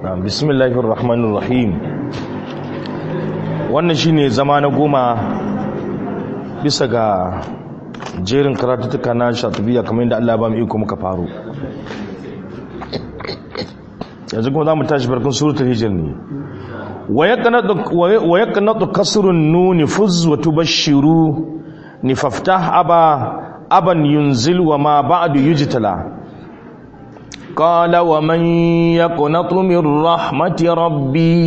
bismillahir rahmanir rahim wannan shine zama na goma bisa ga jerin karatuttuka na shatubiya kamar yadda Allah ba mu iko muka faru yanzu kuma za mu tashi barkun suratul hijr ne wa yaqnatu kasrun nuni fuz wa tubashshiru ni faftah aba aban yunzil wa ma ba'du yujtala قال ومن يقنط من رحمة ربي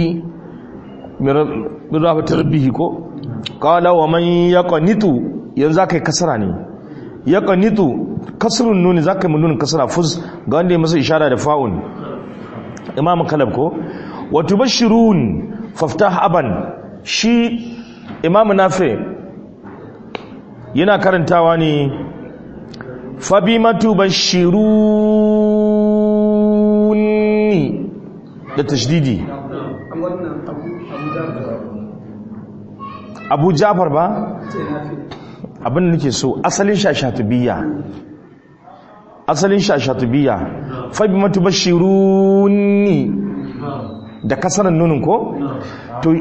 من رحمة ربه كو قال ومن يقنط yanzu zaka yi kasara ne ya qanitu kasrun nun zaka yi nun kasara fuz ga wanda ya masa ishara da fa'un imam kalab ko wa tubashirun faftah aban shi imam nafi yana karantawa ne fabima tubashirun ni da tashdidi abu jafar ba abin da nake so asalin shashatubiyya asalin shashatubiyya fabi matubashiruni da kasarar nunin ko to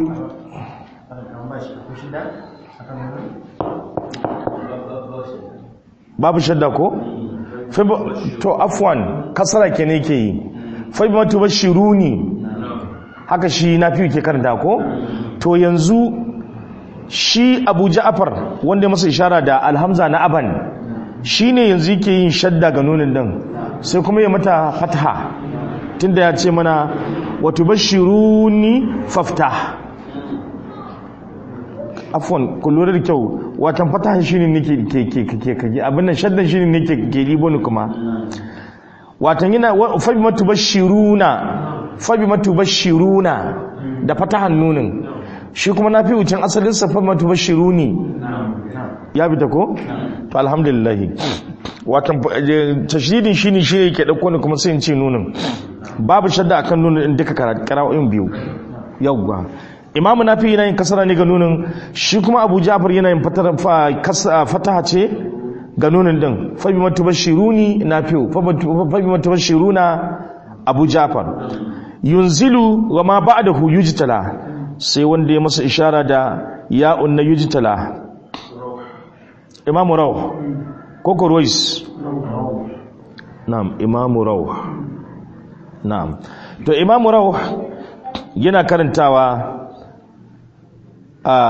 babu shadda ko to afwan kasara ke ne ke yi fabi matubashiruni haka shi na fi ke karanta ko to yanzu shi abu ja'afar wanda masa ishara da alhamza na aban shi ne yanzu yake yin shadda ga nunin din sai kuma ya mata fataha tunda ya ce mana wato bashiruni fafta afwan ku lura da kyau watan fataha shi ne nake ke ke ke ke abin nan shaddan shi ne nake ke ribo ni kuma watan yana fabi matubashiruna fabi matubashiruna da fatahan nunin shi kuma na fi wucin asalin safar matubashiru ne ya bi ta ko? to alhamdulillah watan tashidin shi ne shi ne ke ɗauko ne kuma sai ce nunin babu shadda akan nunin in duka karawa'in biyu yawwa imamu na fi yana yin kasara ne ga nunin shi kuma abu jafar yana yin fataha ce ga nunin din fabi matubashiru ne na fi fabi matubashiru na abu jafar yunzilu wa ma ba'dahu yujtala sai wanda ya masa ishara da ya'un na yujtala imamu raw koko rois na'am imamu raw na'am to imamu raw yana karantawa a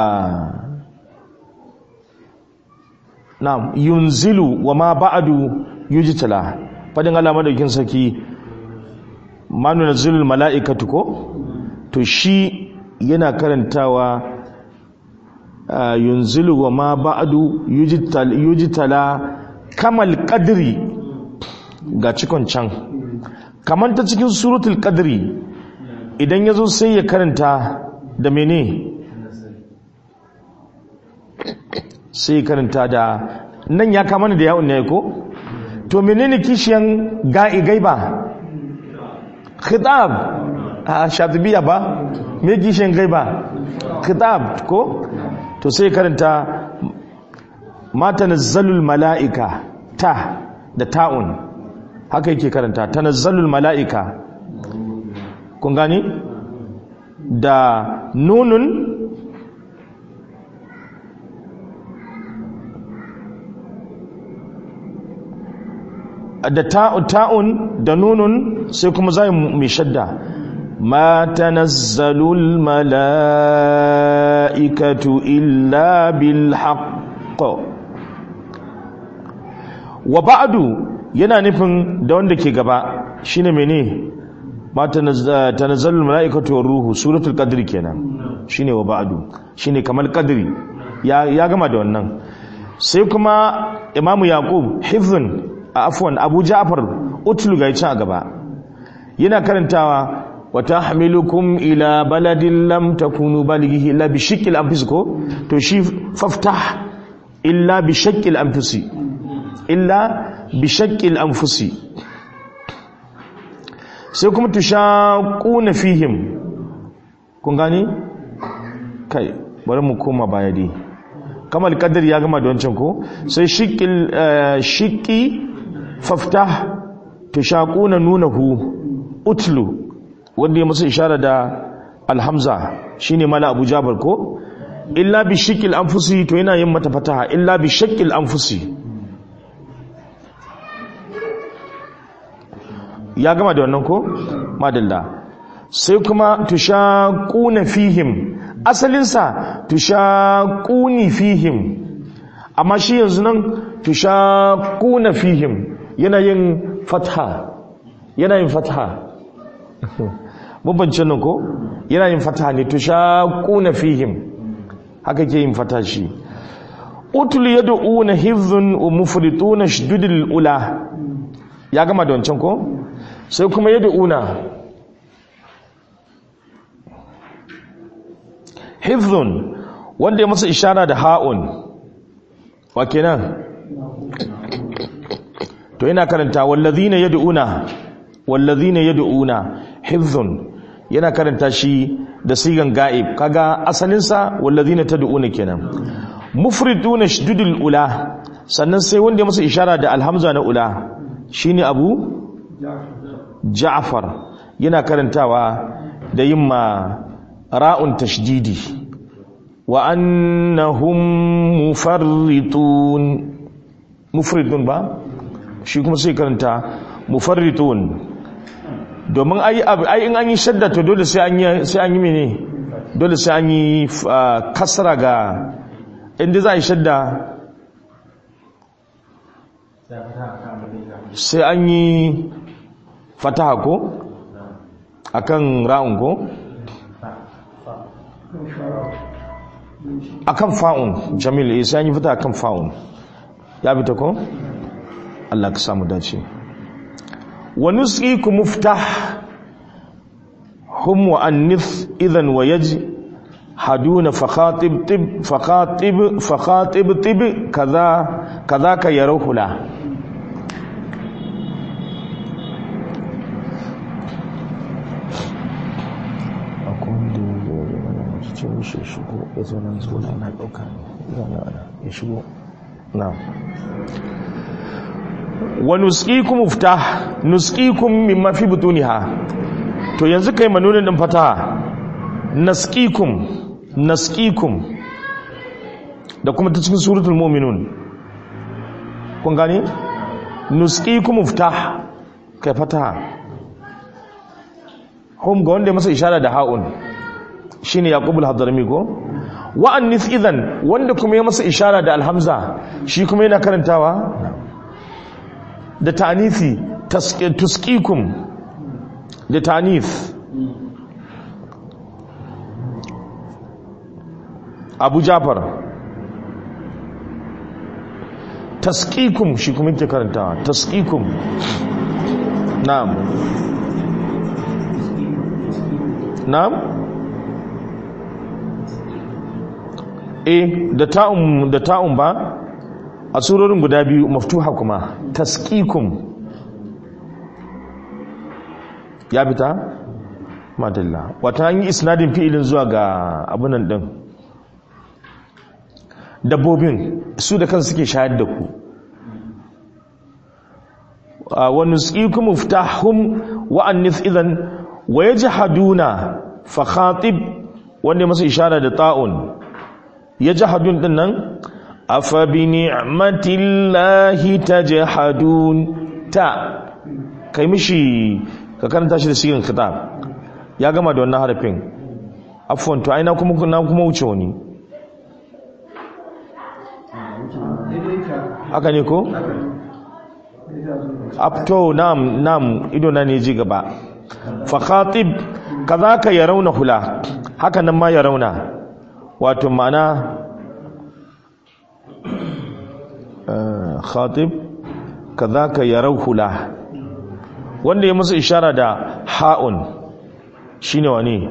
na'am yunzilu wa ma ba'du yujtala fadin Allah madaukin saki manu nazilul mala'ikatu ko to shi yana karantawa yunzilu wa ma ba'du yujtala kamal qadri ga cikon can kamar ta cikin suratul qadri idan yazo sai ya karanta da mene sai ya karanta da nan ya kama da yawon ne ko to menene kishiyan ga'i gaiba khitab a shatibiya ba me gishin gaiba khitab ko to sai karanta ma tanazzalul malaika ta da ta'un haka yake karanta tanazzalul malaika kun gani da nunun da ta'un da nunun sai kuma zai mai shadda ma tanazzalul mala'ikatu illa bil haqq wa ba'du yana nufin da wanda ke gaba shine mene ma tanazzalul mala'ikatu war ruhu suratul qadr kenan shine wa ba'du shine kamar qadri ya ya gama da wannan sai kuma imamu yaqub hifzun afwan abu ja'far utlu ga a gaba yana karantawa wa tahmilukum ila baladin lam takunu balighihi illa bi shiqqil anfus ko to shi faftah illa bi shaqqil anfusi illa bi shaqqil anfusi sai kuma tushaquna fihim kun gani kai bari mu koma baya dai kamal kadar ya gama da wancan ko sai shiqqil shiqqi faftah tushaquna nunahu utlu wanda ya masa ishara da alhamza shine mala abu jabar ko illa bi shakil anfusi to yana yin mata fataha illa bi shakil anfusi ya gama da wannan ko madalla sai kuma tushaquna fihim asalinsa tushaquni fihim amma shi yanzu nan tushaquna fihim yana yin fatha yana yin fatha mabancin nan ko yana yin fatha ne tushaquna fihim haka ke yin fatha shi utul yad'una hizun wa mufrituna shdudul ula ya gama da wancan ko sai kuma yad'una hizun wanda ya masa ishara da ha'un wa kenan to yana karanta wallazina yad'una wallazina yad'una hifzun yana karanta shi da sigan ga'ib kaga asalin sa wallazina tad'una kenan mufriduna shdudul ula sannan sai wanda ya masa ishara da alhamza na ula shine abu ja'far yana karantawa da yin ma ra'un tashdidi wa annahum mufarritun mufridun ba shi kuma sai karanta mufarritun domin ai ai in an yi shadda to dole sai an yi sai an yi mene dole sai an yi kasra ga inda za a yi shadda sai an yi fataha ko akan ra'un ko akan fa'un jamil sai an yi fata akan fa'un ya bi ta ko Allah ka samu dace wa nusqiku muftah hum wa annif idan wa yaji haduna fakhatib tib fakhatib fakhatib tib kaza kaza ka yaruhula ce mishi ya shigo ya zo nan zo na ɗauka ya shigo na wa nusqikum muftah nusqikum mimma fi butuniha to yanzu kai manunin din fataha nasqikum nasqikum da kuma ta cikin suratul mu'minun kun gane nusqikum muftah kai fataha hum ga wanda masa ishara da ha'un shine yaqubul hadrami ko wa annis idan wanda kuma ya masa ishara da alhamza shi kuma yana karantawa da ta'anisi tusqikum da ta'anis Abu Jafar tasqikum shi kuma yake karantawa tasqikum na'am na'am e da ta'un da ta'un ba a surorin guda biyu maftuha kuma tasqikum ya fita madalla wata an yi isnadin fi'ilin zuwa ga abunan din dabbobin su da kansu suke shayar da ku wa nusqikum muftahum wa annis idan wa yajhaduna fa khatib wanda masa ishara da ta'un ya jahadun din nan afa bi ni'matillahi tajhadun ta kai mishi ka karanta shi da sigin kitab ya gama da wannan harafin afwan to aina kuma na kuma wuce wani haka ne ko apto nam nam ido na ne ji gaba fa khatib kadhaka yarawna hula haka nan ma yarawna wato ma'ana khatib kadhaka yarawhu la wanda ya musu ishara da ha'un shine wani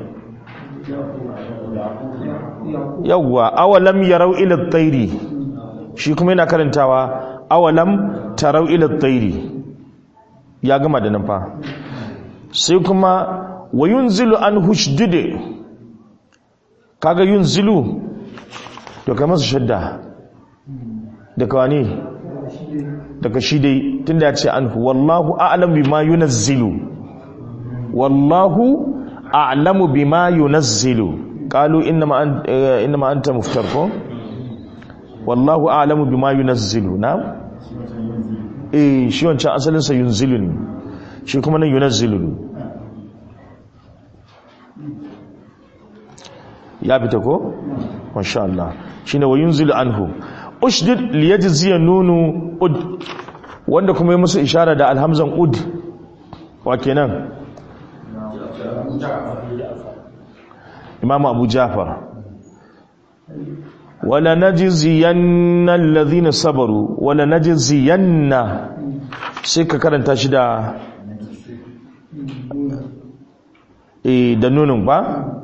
yawwa awalam yarau ila at-tayri shi kuma yana karantawa awalam tarau ila at-tayri ya gama da nan fa sai kuma wayunzilu an hushdide kaga yunzilu to kai masa shadda daga wani daga shi dai tunda ya ce anhu wallahu a'lam bima yunazzilu wallahu a'lamu bima yunazzilu qalu innama an innama anta muftar ko wallahu a'lamu bima yunazzilu na eh shi wancan asalin sa yunzilu ne shi kuma nan yunazzilu ne ya fita ko masha Allah shine wa yunzilu anhu ushdid liyajziya nunu ud wanda kuma yi musu ishara da alhamzan ud wa kenan imam abu jafar wala najziyanna alladhina sabaru wala najziyanna sai ka karanta shi da eh da nunun ba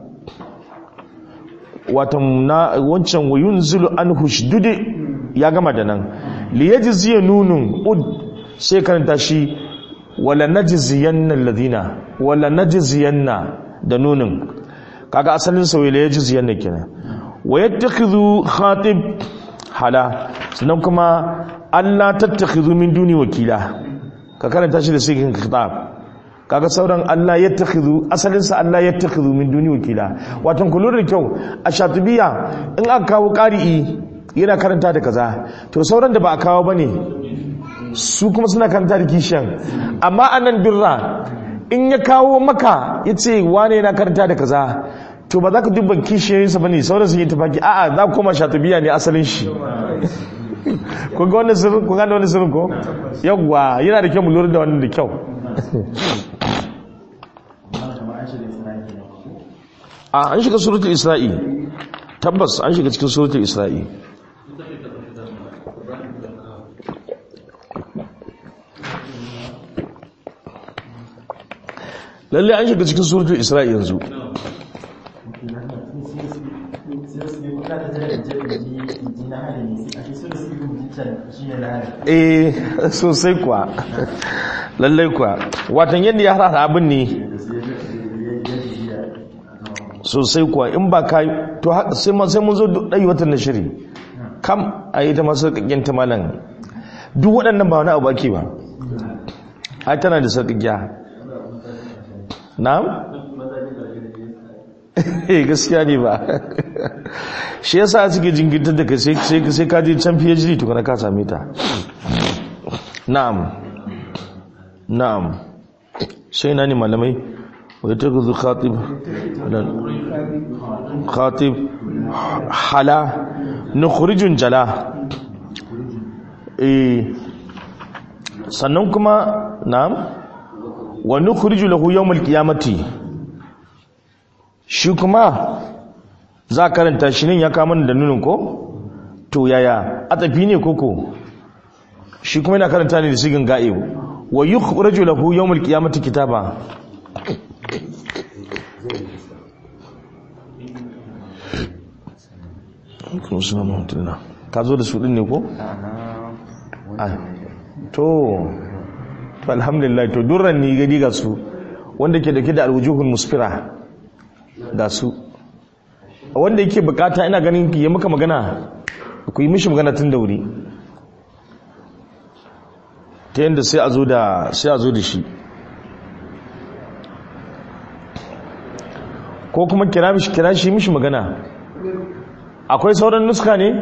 watan na wancan wayun zulu an hushdudi ya gama da nan liyajziya nunun ud sai karanta shi wala najziyanna alladhina wala najziyanna da nunun kaga asalin sa wala yajziyanna kenan wa yattakhidhu khatib hala sannan kuma Allah tattakhidhu min duni wakila ka karanta shi da sikin khitab kaga sauran Allah ya takhidhu asalin sa Allah ya takhidhu min duni wakila watan kullu da kyau a shatibiya in aka kawo qari'i yana karanta da kaza to sauran da ba a kawo bane su kuma suna karanta da kishiyan amma anan birra in ya kawo maka yace wane yana karanta da kaza to ba za ka dubban kishiyoyin sa bane sauran sun yi tafaki a'a za ku koma shatibiya ne asalin shi kun ga wannan sirrin kun ga wannan sirrin ko yawwa yana da kyau mu lura da wannan da kyau a an shiga suratul isra'i tabbas an shiga cikin suratul isra'i lalle an shiga cikin suratul isra'i yanzu eh sosai kuwa lallai kuwa watan yadda ya hada abin ne sosai kuwa in ba ka to sai mun zo ɗai watan na shiri kam a yi ta masu sarƙaƙƙen ta malan duk waɗannan ba wani abu ake ba ai tana da sarƙaƙƙiya na? eh gaskiya ne ba shi yasa suke jingitar da ka sai ka je can phd tukuna ka same ta na'am na'am sai na ne malamai wai ta guzu khatib khatib hala nukhrijun jala eh sannan kuma na'am wa nukhriju lahu yawmal qiyamati shi kuma za karanta shi ne ya kama da nunin ko to yaya a tafi ne koko shi kuma yana karanta ne da sigin ga'i wa yukhraju lahu yawmal qiyamati kitaba ka zo da su din ne ko? to to alhamdulillah to durran ni gadi ga su wanda ke dauke da alwujuhul musfira ga su wanda yake bukata ina ganin ya maka magana ku yi mishi magana tun da wuri ta yadda sai a zo da sai a zo da shi ko kuma kira mishi kira shi mishi magana akwai sauran nuska ne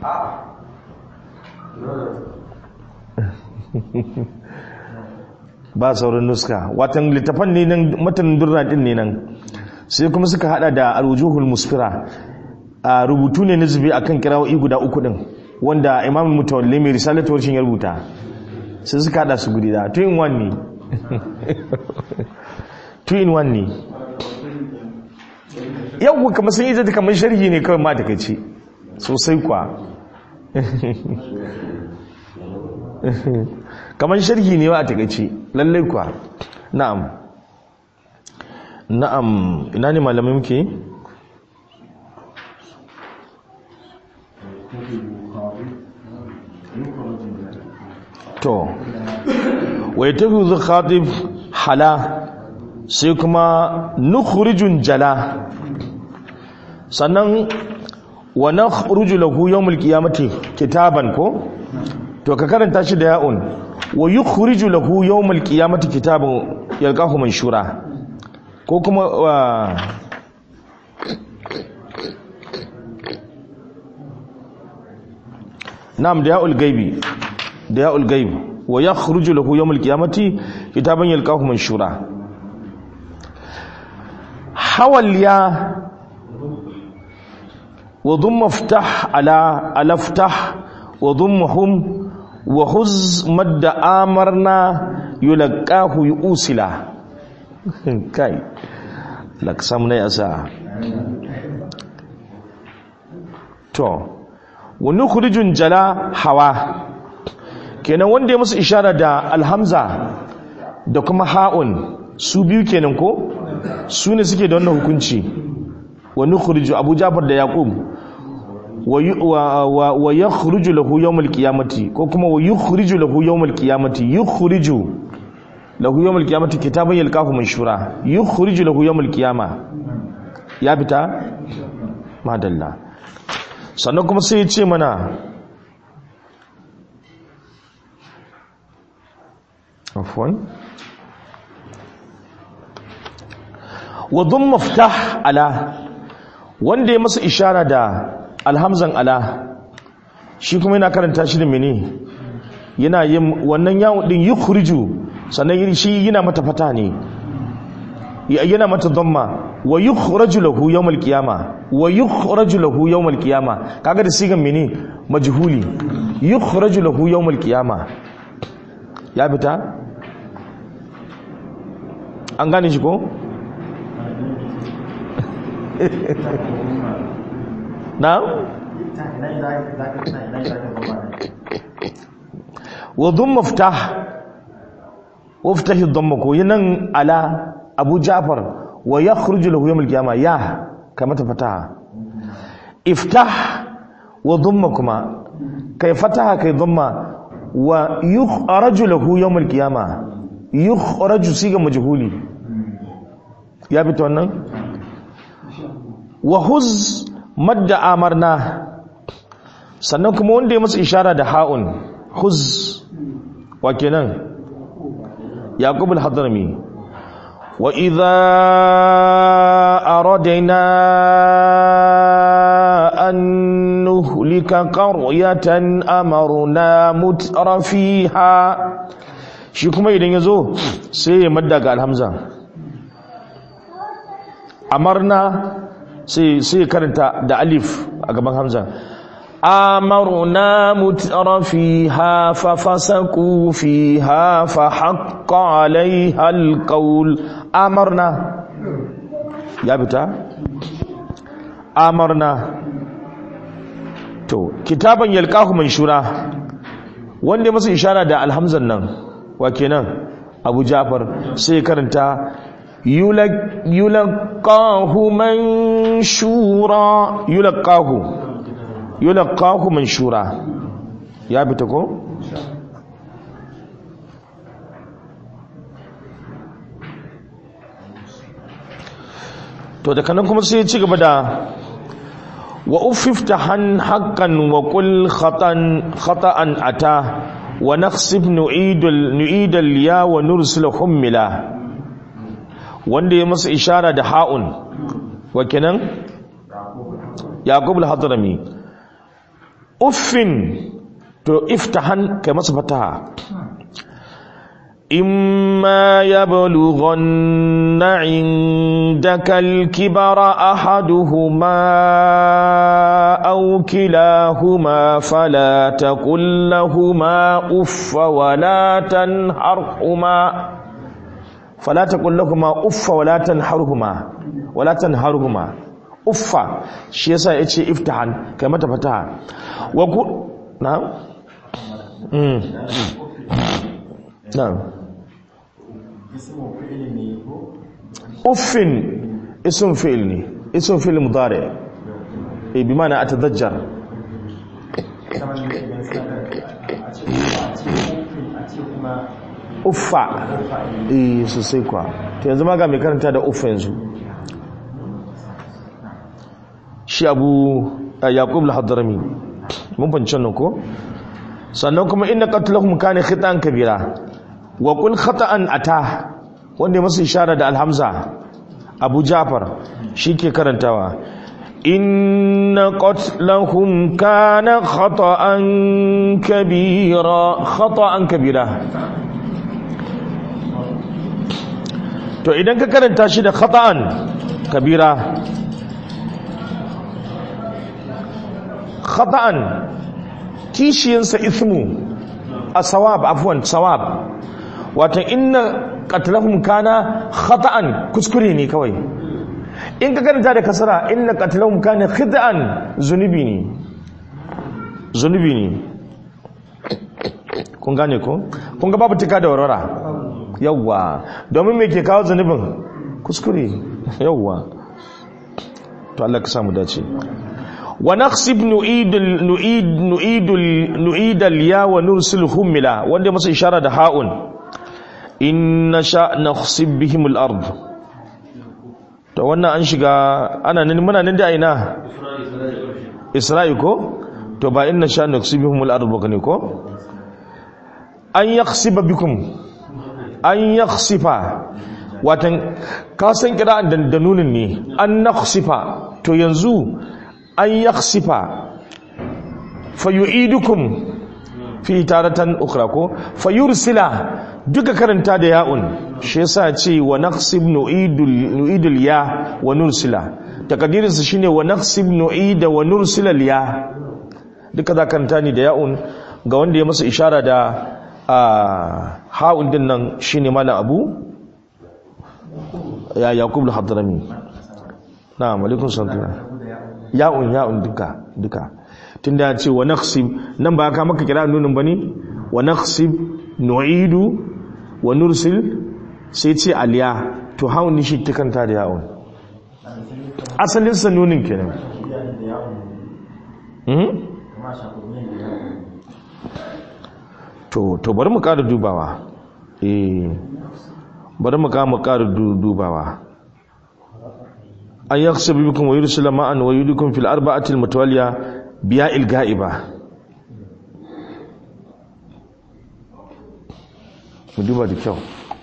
ba sauran nuska watan littafan ne nan matan durna din ne nan sai kuma suka hada da alwujuhul musfira a rubutu ne na zube akan kirawoyi guda uku din wanda imam mutawalli mai risalatu warshin ya rubuta sai suka hada su guri da two in one ne two in one ne yau kamar sun yi zata kamar sharhi ne kawai ma takaici sosai kwa kamar sharhi ne wa a takaici lallai kwa na'am na'am ina ne malamai muke to wai tafi zu khatib hala sai kuma nukhrijun jala sannan wa nakhruju lahu yawmul qiyamati kitaban ko to ka karanta shi da ya'un wa yukhriju lahu yawmul qiyamati kitaban yalqahu manshura ko kuma na'am da ya'ul gaibi da ya'ul gaib wa yakhruju lahu yawm al-qiyamati kitaban yalqahu manshura hawal ya wa dhamma iftah ala alaftah wa dhammahum wa huz madda amarna yulqahu yusila kai laksam ne asa to wani kurijin jala hawa kenan wanda ya musu ishara da alhamza da kuma ha'un su biyu kenan ko su ne suke da wannan hukunci wani kuriju abu jafar da yaqub wa ya kuriju lahu yawmal qiyamati ko kuma wa yukhriju lahu yawmal qiyamati yukhriju lahu yawmal qiyamati kitaban yalqahu manshura yukhriju lahu yawmal qiyama ya fita madalla sannan kuma sai ya ce mana afwan wa dhum maftah ala wanda ya masa ishara da alhamzan ala shi kuma yana karanta shi da mene yana yin wannan yawon din yukhriju sannan shi yana mata fata ne yana mata dhamma wa yukhraju lahu yawm al-qiyama wa yukhraju lahu yawm al-qiyama kaga da sigan mene majhuli yukhraju lahu yawm al-qiyama ya fita an gane shi ko na wa dhamma ftah waftahi dhamma ko yanan ala abu ja'far wa ya khurju lahu yawm al-qiyamah ya kamata fataha iftah wa dhamma kuma kai fataha kai dhamma wa yukhraju lahu yawm al-qiyamah yukhraju siga majhuli ya bi wannan wa huz madda amarna sannan kuma wanda ya masa ishara da ha'un huz wa kenan yaqub al-hadrami وإذا أردنا أن نهلك قرية أمرنا متر فيها shi kuma idan ya zo sai ya madda ga alhamza amarna sai karanta da alif a gaban hamza أمرنا متر فيها ففسقوا فيها فحق عليها القول أمرنا يا بتا أمرنا to kitaban yalqahu manshura wanda masa ishara da alhamzan nan wa kenan Abu Ja'far sai karanta yulaqahu manshura yulaqahu yulaqahu manshura ya bi ta ko to daga nan kuma sai ya ci gaba da wa uffiftahan haqqan wa qul khatan khata'an ata wa naqsib nu'idul nu'idal ya wa nursil hummila wanda ya masa ishara da ha'un wa kenan yaqub al-hadrami uffin to iftahan kai masa fataha imma yablughanna indaka al-kibara ahaduhuma aw kilahuma fala taqul lahumā uff wa la tanharhuma fala taqul lahumā uff wa la tanharhuma wa la tanharhuma uffa shi yasa ya ce iftahan kai mata fataha wa ku na mm na uffin ism fi'l ne ism fi'l mudari eh bi ma'ana atadajjar uffa eh sosai kwa to yanzu ma ga mai karanta da uffa yanzu shi abu yaqub al-hadrami mun fahimci nan ko sannan kuma inna qatlahum kana khitan kabira wa qul khata'an ata wanda masu ishara da alhamza abu ja'far shi ke karantawa inna qatlahum kana khata'an kabira khata'an kabira to idan ka karanta shi da khata'an kabira khata'an kishiyansa ismu a sawab afwan sawab watan inna qatlahum kana khata'an kuskure ne kawai in ka karanta da kasara inna qatlahum kana khid'an zunubi ne zunubi ne kun gane ko kun ga babu tika da warwara yawwa domin me ke kawo zunubin kuskure yawwa to Allah ka samu dace wa naqsib nu'id nu'id nu'id nu'id al-ya wa nursil humila wanda masa ishara da ha'un in nasha naqsib bihim al-ard to wannan an shiga ana nan muna nan da aina Isra'i ko to ba in nasha naqsib bihim al-ard ba ne ko an yaqsiba bikum an yaqsifa watan ka san kira'an da nunin ne an naqsifa to yanzu an yaksifa fayu'idukum fi taratan ukhra ko fayursila duka karanta da ya'un shi yasa ce wa naqsib nu'idul nu'idul ya wa nursila takadirin sa shine wa naqsib nu'ida wa nursila ya duka za karanta ni da ya'un ga wanda ya masa ishara da ha'un din nan shine malam abu ya yaqub al-hadrami na'am alaikum salam ya'un ya'un duka duka tunda ya ce wa naqsib nan ba ka maka kira nunin bane wa naqsib nu'idu wa nursil sai ce aliya to haun ni shi kanta da ya'un asalin sa nunin kenan hmm? to to bari mu ƙara dubawa eh bari mu ƙara dubawa an yaksabu bikum wa yursila ma'an wa yudikum fil arba'ati al mutawalliya biya il ga'iba mu duba da kyau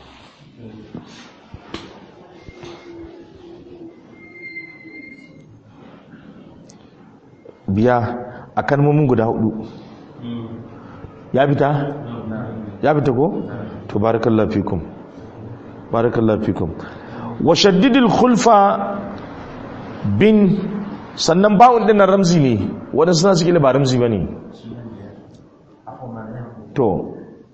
biya a kalmomin guda hudu ya fita ya fita ko to barakallahu fikum barakallahu fikum wa shaddidil khulfa bin sannan bawon din nan ramzi ne waɗansu suna suke ba ramzi ba ne to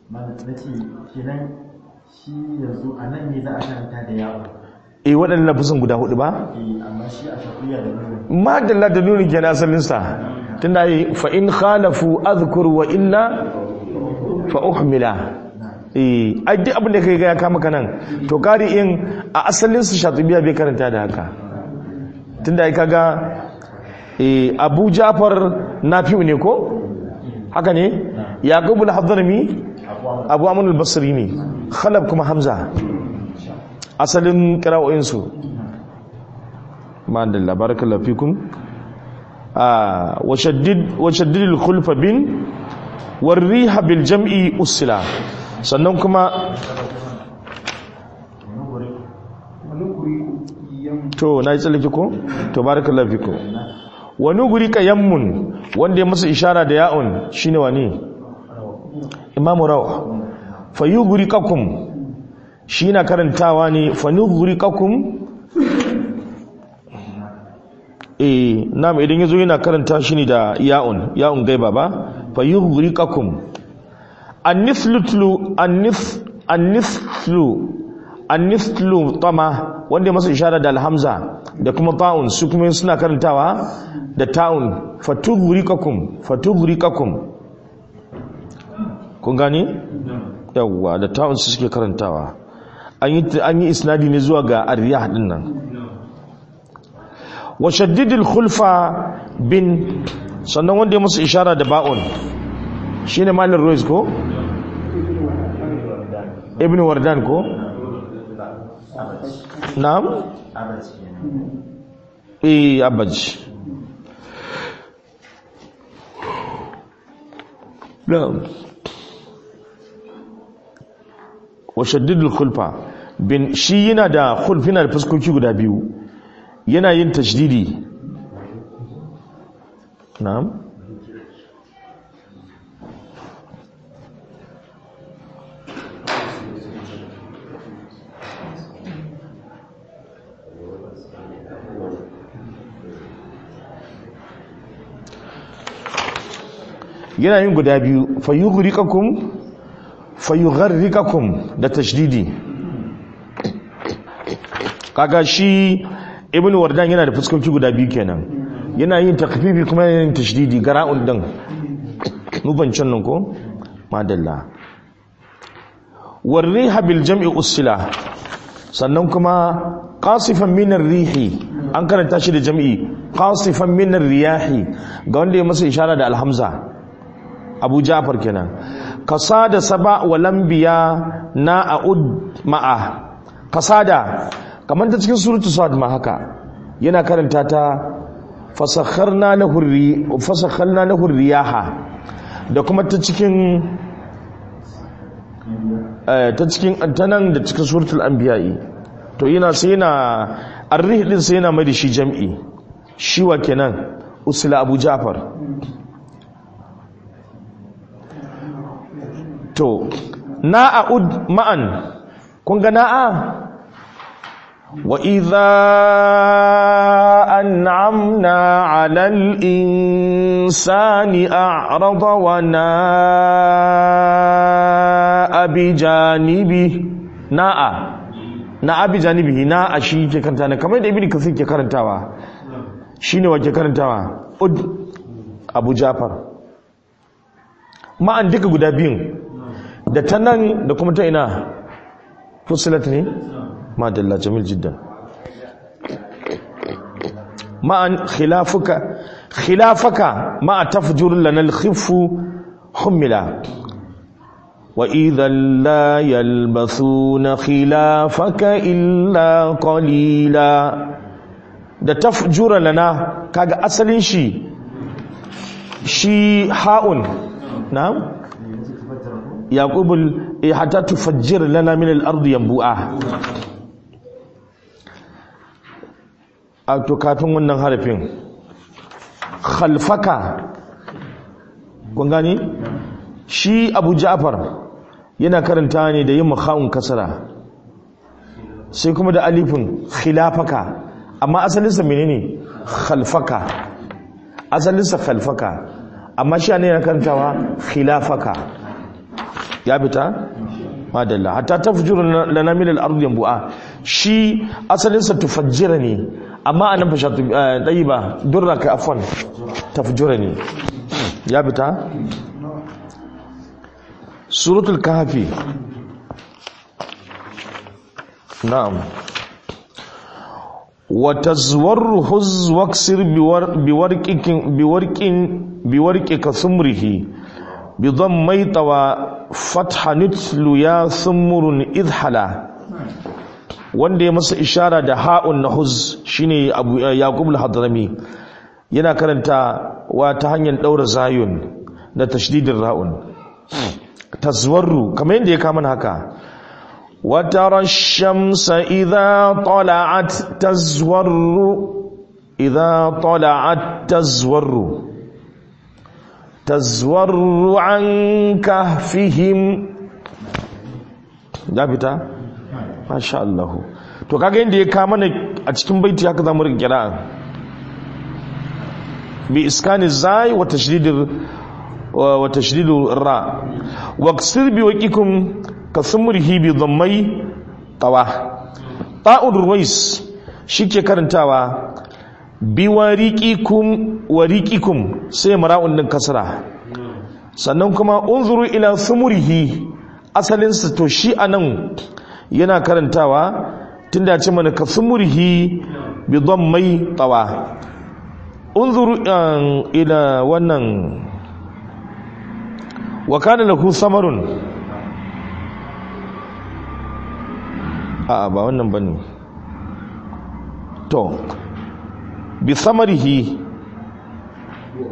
e waɗannan lafusan guda hudu ba? madalla da nuni ke asalinsa tun da yi fa'in khalafu azkur wa illa fa'uhmila e duk abin da ka yi ya kama kanan to kari in a asalinsa shatubiya bai karanta da haka tun da ya kaga abu jafar na fiye ne ko haka ne yaƙubul hadarmi abu amunul basiri ne khalab kuma hamza asalin kira'o'insu ma'an da labarakar lafikun washaddidil khulfa bin warriha bil jam'i usila sannan kuma to na yi tsallake ko to barakallahu fiku wani guri ka yammun wanda ya masa ishara da ya'un shine wani imamu rawa fayu guri kakum shi na karantawa ne fanu guri kakum eh nam idan yazo yana karanta shi ne da ya'un ya'un gaiba ba fayu guri kakum anniflutlu annif anniflu anniflu tama wanda ya masa ishara da alhamza da kuma ta'un su kuma suna karantawa da ta'un fatughrikakum fatughrikakum kun gani yawwa da ta'un su suke karantawa an yi an yi isnadi ne zuwa ga arriyah din nan wa shaddidil khulfa bin sannan wanda ya masa ishara da ba'un shine malir rois ko ibn wardan ko na'am eh abaj na'am wa shaddidul khulfa bin shi yana da khulf yana da fuskoki guda biyu yana yin tashdidi na'am yana yin guda biyu fayughriqakum fayugharriqakum da tashdidi kaga shi ibnu wardan yana da fuskoki guda biyu kenan yana yin takfifi kuma yana yin tashdidi gara'un din nubancin nan ko madalla warriha bil jam'i usila sannan kuma qasifan min rihi an karanta shi da jam'i qasifan min riyahi ga wanda ya masa ishara da alhamza abu jafar kenan kasada saba wa lambiya na a'ud ma'a kasada kamar ta cikin surutu sa'ad ma haka yana karanta ta fasakharna lahu ri fasakharna lahu riyaha da kuma ta cikin ta cikin tanan da cikin suratul anbiya'i to yana sai yana arrih din sai yana mai da shi jam'i shi wa kenan usla abu jafar to na'ud ma'an kun ga na'a wa idza an'amna 'alal insani a'rada wa na'a bi janibi na'a na'a bi janibi na'a shi ke karanta ne kamar da ibnu kasir ke karantawa shine wa ke karantawa ud abu jafar ma'an duka guda biyun da ta nan da kuma ta ina fusilat ne madalla jamil jiddan ma'an khilafuka khilafaka ma'a tafjur lana al-khifu humila wa idhan la yalbathuna khilafaka illa qalila da tafjura lana kaga asalin shi shi ha'un na'am yaqubul hatta tufajjir lana min al-ardi yanbu'a a to kafin wannan harafin khalfaka kun gani shi Abu Ja'far yana karanta ne da yin makhawun kasara sai kuma da alifin khilafaka amma asalinsa menene khalfaka asalinsa khalfaka amma shi ne yana karantawa khilafaka ya fita madalla hatta tafjuru lana min al-ardi yanbu'a shi asalin sa tufajjira ne amma anan fa shatu ba durra ka afwan tafjura ne ya fita suratul kahfi na'am wa tazwarru huz waksir biwarqikin biwarqin biwarqika sumrihi بضمي طوى فتح نتل يا ثمر إذحلا wanda ya masa ishara da ha'un na huz shine abu yaqub al-hadrami yana karanta wa ta hanyar daura zayun da tashdidin ra'un tazwarru kamar yadda ya kama haka wa tara ash-shamsa idha tala'at tazwarru idha tala'at tazwarru tazwarru an kahfihim ya fita masha Allah to kaga inda ya kama ne a cikin baiti haka zamu rike kira'a bi iskani zai wa tashdidir wa tashdidu ra wa ksir bi waqikum ka sumrihi bi dhammai tawa ta'ud ruwais shike karantawa biwariqikum wariqikum sai mara'un din kasra sannan kuma unzuru ila sumurihi asalin sa to shi anan yana karantawa tunda ce mana ka sumurihi bi dhammai tawa unzuru ila wannan wa kana lahu samarun a ba wannan bane to bi samarihi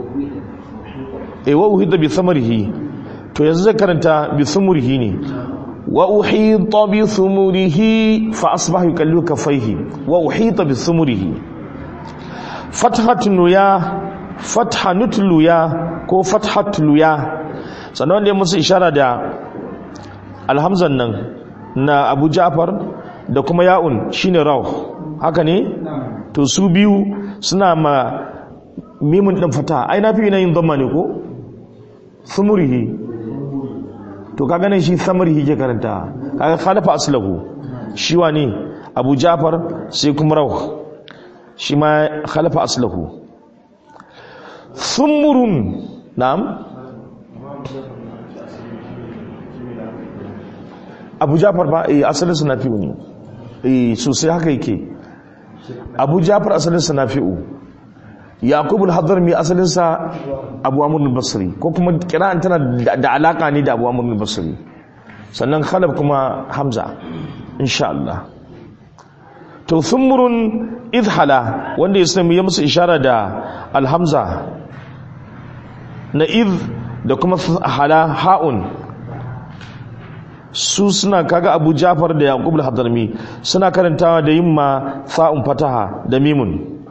e wa uhida bi samarihi to yanzu zai karanta bi sumurihi ne wa uhita bi thumurihi fa asbaha yukallu kafaihi wa uhita bi thumurihi fathatun ya fathanutlu ya ko fathatlu ya sannan wanda ya musu ishara da alhamzan nan na Abu Ja'far da kuma ya'un shine raw haka ne to su biyu suna ma mimun din fata ai na fi yin dhamma ne ko thumurihi to kaga nan shi samarihi ke karanta kaga khalafa aslahu shi wane Abu Ja'far sai kuma raw shi ma khalafa aslahu thumurun na'am Abu Ja'far ba eh asalin sa nafi'u ne eh sosai haka yake Abu Ja'far asalin sa nafi'u Yaqub al-Hadrami asalin sa Abu Amr al-Basri ko kuma kira'an tana da alaka ne da Abu Amr al-Basri sannan Khalaf kuma Hamza insha Allah to thumrun idhala wanda Islam ya musu ishara da al-Hamza na idh da kuma hala ha'un su suna kaga Abu Ja'far da Yaqub al-Hadrami suna karantawa da yimma fa'un fataha da mimun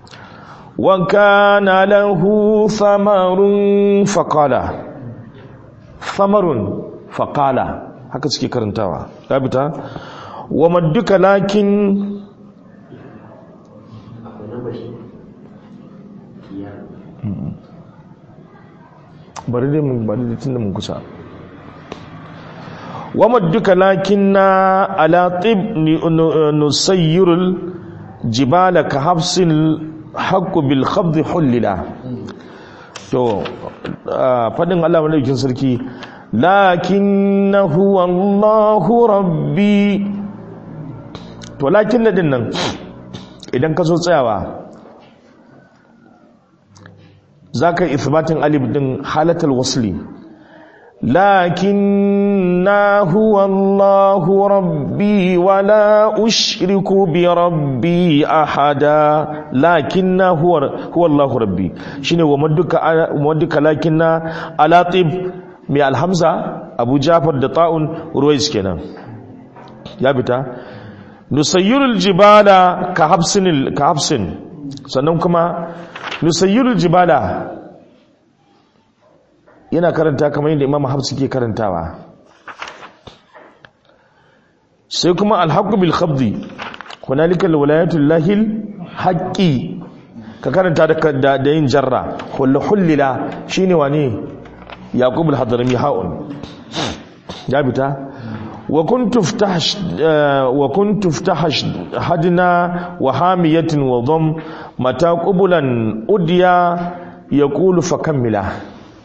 وكان له ثمر فقال ثمر فقال haka suke karantawa ya fita wa madduka lakin bari dai mun bari dai tunda mun kusa wa madduka lakinna ala tib nusayyirul jibala ka hafsil haqqu bil khabd hullila to fadin Allah madaukakin sarki lakinnahu wallahu rabbi to lakin din nan idan ka so tsayawa zaka ithbatin alif din halatul wasli لكنا هو الله ربي ولا أشرك بربي أحدا لكنا هو هو الله ربي شنو ومدك ومدك لكنا على طيب من الحمزة أبو جعفر دطاء رويس كنا يا بتا نسير الجبال كحبس كحبس sannan kuma nusayyirul jibala yana karanta kamar yadda imam hafsu ke karantawa sai kuma alhaqqu bil khabdi hunalika alwalayatul lahil haqqi ka karanta da da yin jarra kullu hullila shine wani yaqub al hadrami haun ya bita wa kuntu ftahash wa kuntu ftahash hadna wa hamiyatin wa dham mata qubulan udya yaqulu fakammila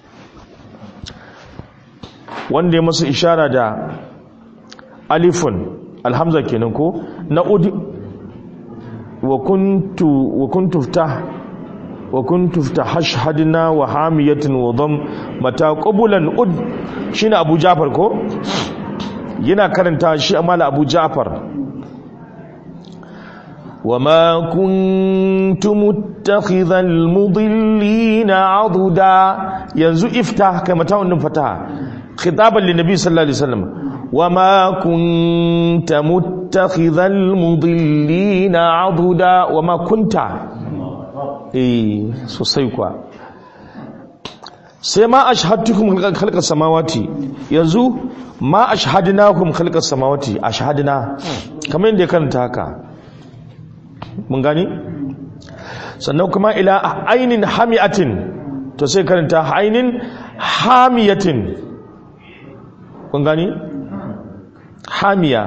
wanda ya masa ishara da alifun alhamza kenan ko na udi wa kuntu wa kuntu ftah wa kuntu ftahashhadna wa hamiyatin wa dham mata qabulan ud shine abu jafar ko yana karanta shi amala abu jafar وما كنت متخذ المضلين عضدا ينزو افتح كما تاون فتح خطابا للنبي صلى الله عليه وسلم وما كنت متخذ المضلين عضدا وما كنت eh sosai kwa sai ma ashhadtukum khalqas samawati yanzu ma ashhadnakum khalqas samawati ashhadna kamar yadda karanta haka mun gani sannan kuma ila ainin hamiatin to sai karanta ainin hamiyatin kun gani hamiya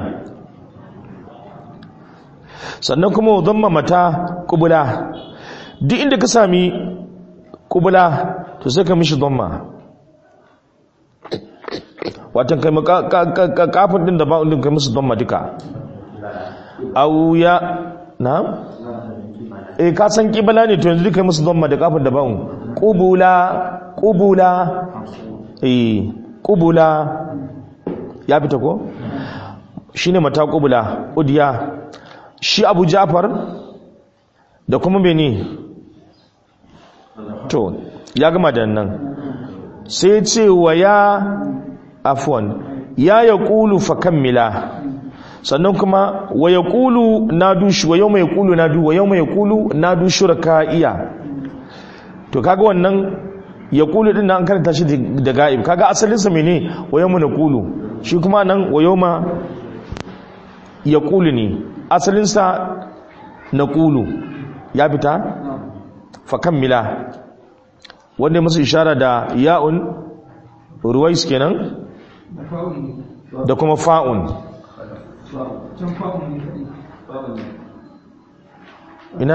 sannan kuma dhamma mata kubula duk inda ka sami kubula to sai ka mishi dhamma watan kai kafin din da ba'un din kai musu dhamma duka au ya na eh ka san kibla ne to yanzu duka musu dhamma da kafin da ba'un kubula kubula eh kubula ya fita ko shi ne mata kubula udiya shi abu jafar da kuma bene to ya gama da nan sai ce wa ya afwan ya yaqulu fa kammila sannan kuma wa yaqulu nadu shi wa yawma yaqulu nadu wa yawma yaqulu nadu shuraka'iya to kaga wannan yaqulu din nan an karanta shi da ga'ib kaga asalin sa mene wa yawma naqulu shi kuma nan wa yawma yaqulu ne asalin sa naqulu ya fita fa kammila wanda ya musu ishara da ya'un ruwais kenan da kuma fa'un ina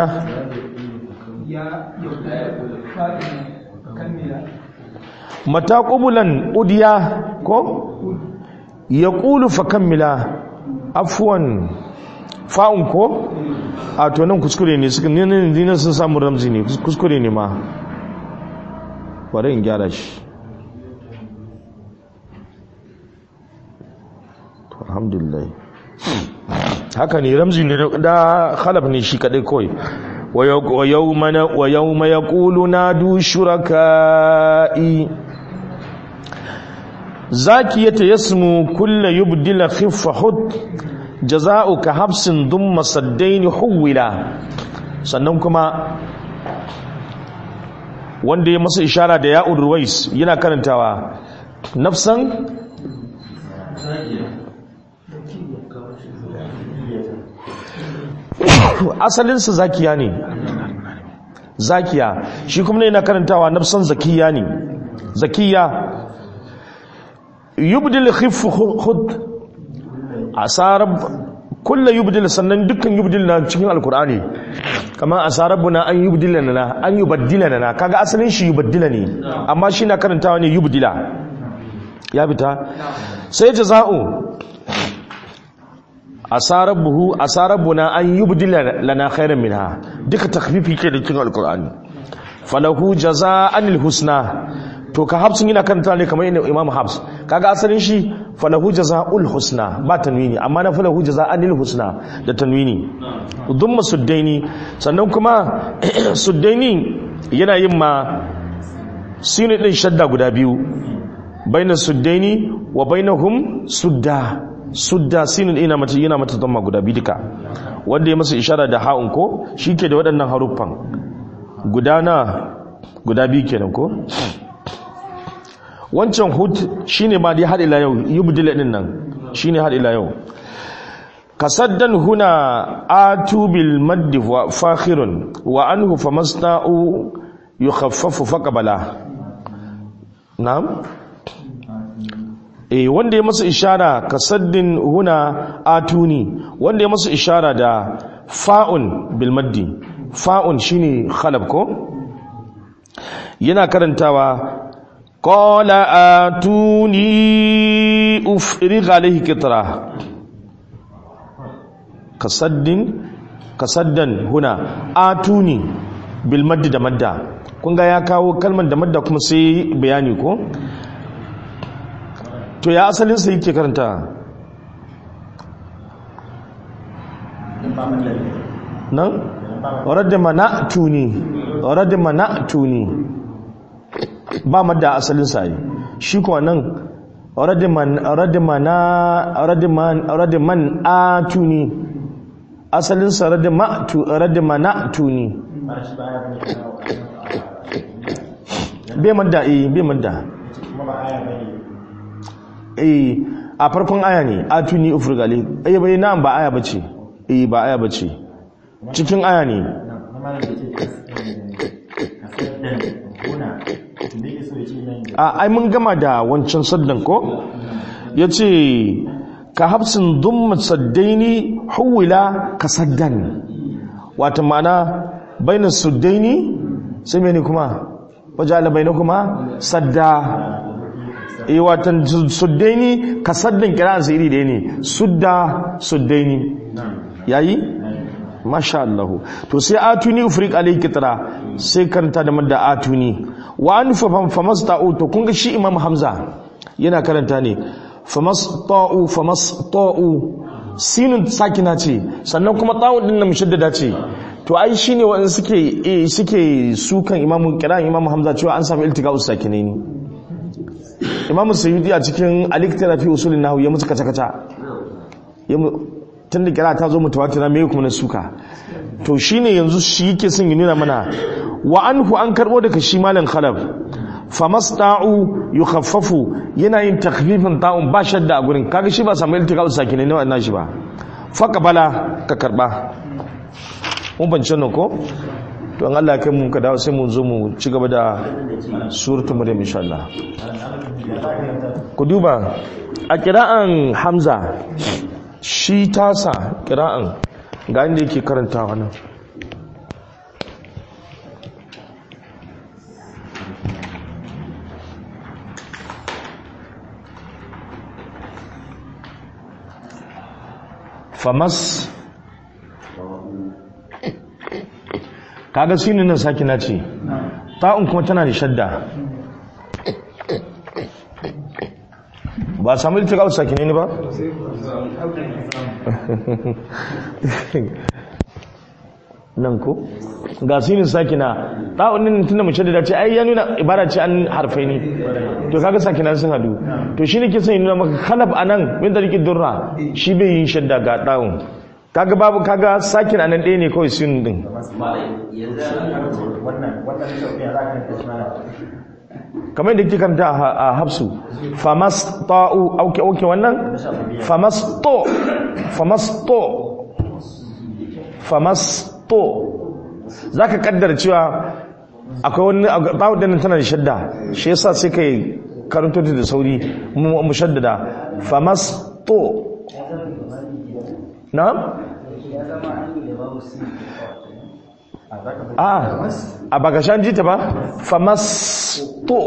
mata ƙubulan udiya ko ya ƙulu fa kammila afuwan fa'un ko a tonin kuskure ne suka nina sun samun ramzi ne kuskure ne ma bari in gyara shi alhamdulillah haka ne ramzi ne da khalaf ne shi kadai kawai wa yawma yaqulu nadu shuraka'i zakiyata yasmu kullu yubdila khiffa hud jaza'uka habsin dumma saddaini huwila sannan kuma wanda ya masa ishara da ya'ud ruwais yana karantawa nafsan asalinsa zakiya ne zakiya shi kuma yana karantawa nafsan zakiya ne zakiya yubdil khif khud asarab kullu yubdil sannan dukkan yubdil na cikin alkur'ani kamar asarabuna an yubdila lana an yubaddila lana kaga asalin shi yubaddila ne amma shi na karantawa ne yubdila ya bita sai jaza'u asarabuhu asarabuna an yubdila lana khairan minha duka takfifi ke da cikin alkur'ani falahu jaza'anil husna to ka hafsun yana karanta ne kamar yadda imam habs kaga asalin shi falahu jaza'ul husna ba tanwini amma na falahu jaza'anil husna da tanwini dhumma suddaini sannan kuma suddaini yana yin ma sinu din shadda guda biyu bainas suddaini wa bainahum sudda sudda sinu ina mata yana mata dhamma guda biyu duka wanda ya masa ishara da ha'un ko shike da waɗannan haruffan gudana guda biyu kenan ko wancan hud shine ma dai har ila yau yubdil din nan shine har ila yau kasaddan huna atu bil madd wa fakhirun wa anhu famasta'u yukhaffafu faqbala na'am eh wanda ya masa ishara kasaddin huna atuni wanda ya masa ishara da fa'un bil maddi fa'un shine khalab ko yana karantawa قال آتوني أفرغ عليه كترة كصد كصدا هنا آتوني بالمد da madda kun ga ya kawo kalmar da madda kuma sai bayani ko to ya asalin sa yake karanta nan radda mana'tuni radda mana'tuni ba madda asalin sa yi shi kuwa nan radiman atuni asalin sa radiman atuni bai madda eh bai madda eh a farkon aya ne atuni ufrigali eh bai na ba aya bace eh ba aya bace cikin aya ne a ai mun gama da wancan saddan ko ya ce ka hafsin dumma saddaini huwila ka saddan wata mana bainar suddaini sai mene kuma wajala bai kuma sadda e watan suddaini ka saddan kira su iri da ne sudda suddaini yayi masha Allah to sai atuni ufriq alayhi kitra sai karanta da madda atuni wa an famasta'u to kun ga shi imam hamza yana karanta ne famasta'u famasta'u sinun sakina ce sannan kuma ta'un din nan mushaddada ce to ai shine wa'in suke suke sukan imam kiran imam hamza cewa an samu iltiga'us sakinaini imamu sayyidi a cikin aliktara fi usulin nahu ya musu kaca-kaca tun da kira ta zo mutawatira mai kuma na suka to shine yanzu shi yake son yi nuna mana wa anhu an karbo daga shi malam khalaf famasta'u yukhaffafu yana yin takhfifin ta'un ba shadda a gurin kaga shi ba samu iltiqa'u sakinai ne wannan shi ba faqbala ka karba mun bance nan ko to an Allah kai mu ka dawo sai mu zo mu ci gaba da suratul maryam insha Allah ku duba a kira'an hamza shi tasa kira'an ga inda yake karantawa nan famas kaga sinu nan sakina ce ta'un kuma tana da shadda ba samu littafi sakine ne ba? nan ko ga sinin sakina ɗa'unin tunda mace da dace ai ya nuna ibara ce an harfai ne to kaga sakina sun hadu to shi ne ke son nuna maka kalab a nan min da rikin durra shi bai yi shadda ga ɗa'un kaga babu kaga sakin a nan ɗaya ne kawai sinin ɗin kamar yadda kike karanta a hafsu famas ta'u auke auke wannan famas to famas to famas to zaka kaddara cewa akwai wani ta'u din tana da shadda shi yasa sai kai karanto da sauri mu shaddada famas to na a a baka shan jita ba famas to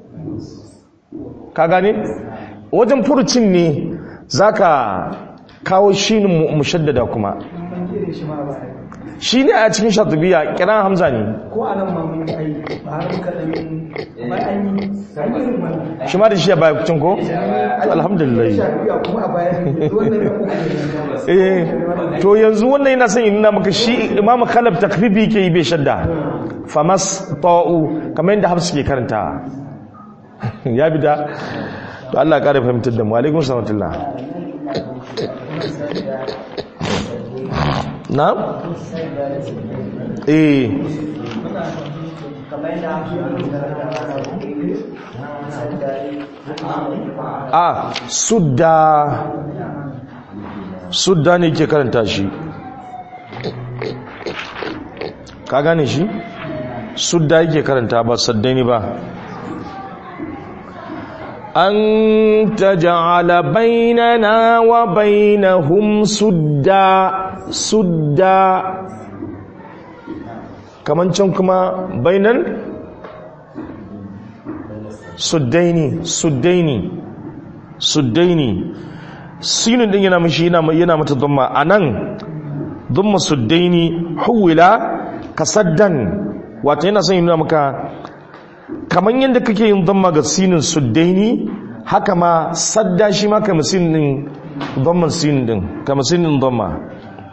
ka gane wajen furucin ne zaka kawo shi mushaddada kuma shi ne a cikin shatubiya kiran hamza ne ko a nan ma mun yi ba har kaɗan ba an yi shi ma da shi a baya kucin ko? alhamdulillah shafiya kuma a bayan wannan ya uku eh to yanzu wannan yana son yi nuna maka shi imamu khalaf takribi ke yi bai shadda famas ta'u kamar yadda hafsu ke karanta ya bi da to Allah ya kare fahimtar da mu alaikum salatullah na eh a sudda sudda ne ke karanta shi ka gane shi sudda yake karanta ba saddani ba an taj'ala bainana wa bainahum sudda sudda kaman can kuma bainan suddaini suddaini suddaini sinin din yana mishi yana yana mata dhamma anan dhamma suddaini huwila kasaddan wato yana son yana maka kaman yadda kake yin dhamma ga sinin suddaini haka ma sadda shi ma kamar sinin dhamman sinin din kamar sinin dhamma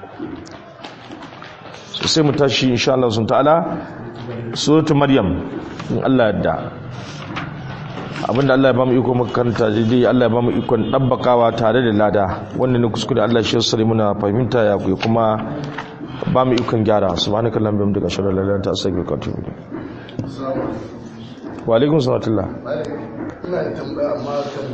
sai mu tashi insha Allah sun ta'ala suratul maryam in Allah yadda abinda Allah ya bamu iko makaranta daidai Allah ya bamu ikon dabbakawa tare da lada wannan ne kuskure Allah shi yassare muna fahimta ya ku kuma bamu ikon gyara subhanakallahumma wa bihamdika ashhadu an la ilaha illa anta astaghfiruka wa atubu ilayk wa alaikum salam ina da tambaya amma